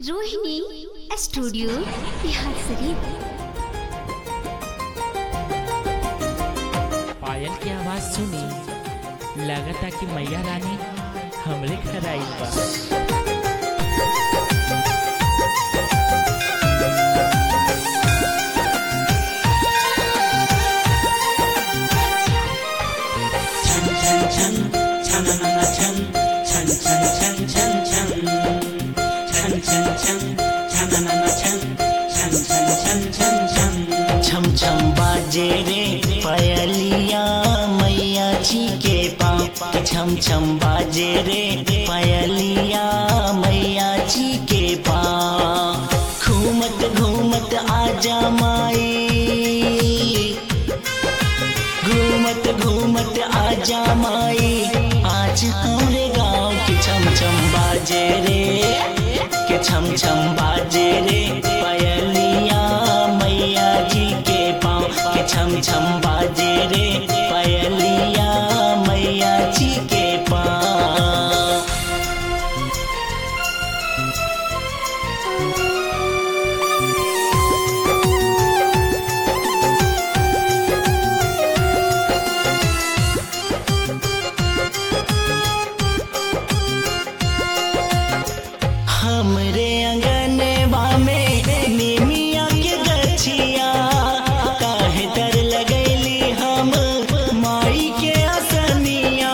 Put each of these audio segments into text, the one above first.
Rohini studio Bihar शरीफ पायल की आवाज सुनी लगता कि मैया रानी हमरे घर आई बा छम छम बाजे रे पायलिया मैया जी के पाँव छम छम बाजे रे पायलिया मैया जी के पाँव घूमत घूमत आजा माई घूमत घूमत आजा माई आज हमरे गाँव के छम छम बाजे रे के छम छम बाजे रे पायलिया मैया जी के पाँव के छम छम बाजे रे पायलिया मैया जी के पाँव हमरे अंगनवा में निमिया के गछिया काहे तर लगैली हम माई के असनिया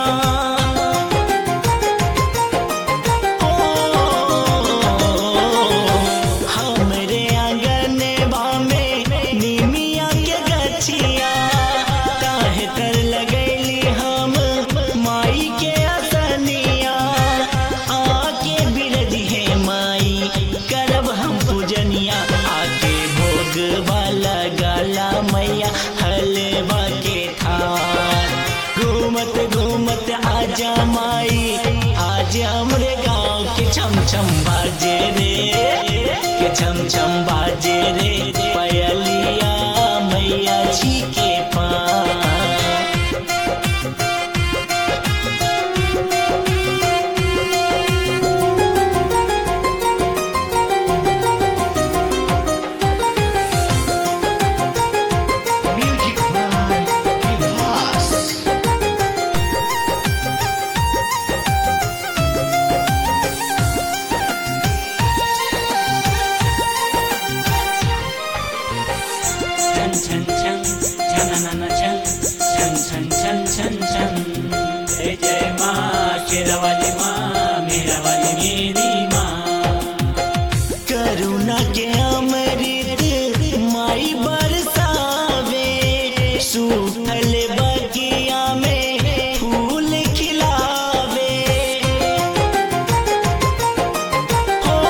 हमरे आंगनवा में निमिया के गछिया काहे तर लगैली हम माई के असनिया आके बिरजी है माई करब हम पूजनिया आके भोग वाला गाला मैया हलवा के थार घूमत घूमत आजा माई आज हमरे गाँव के छम छम बाजे रे के छम छम बाजे रे पयलिया मैया जी के पाँव छन छन छन छन छन छन छन छन छन छन जय जय माँ शेरवाली माँ मेरा वाली मेरी माँ करुणा के अमृत माई बरसावे सूखल बगिया में फूल खिलावे हो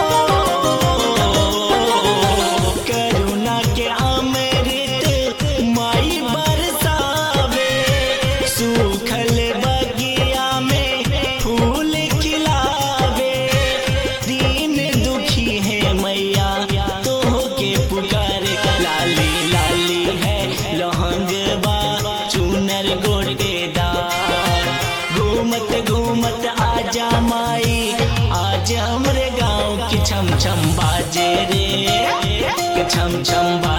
करुणा के अमृत माई बरसावे सूखल बगिया में फूल खिलावे दीन दुखी है मैया तो के पुकार लाली लाली है लहंगवा चूनर गोटेदार घूमत घूमत आजा माई आज हमरे गाँव की छम छम बाजे रे के छम छम बाजे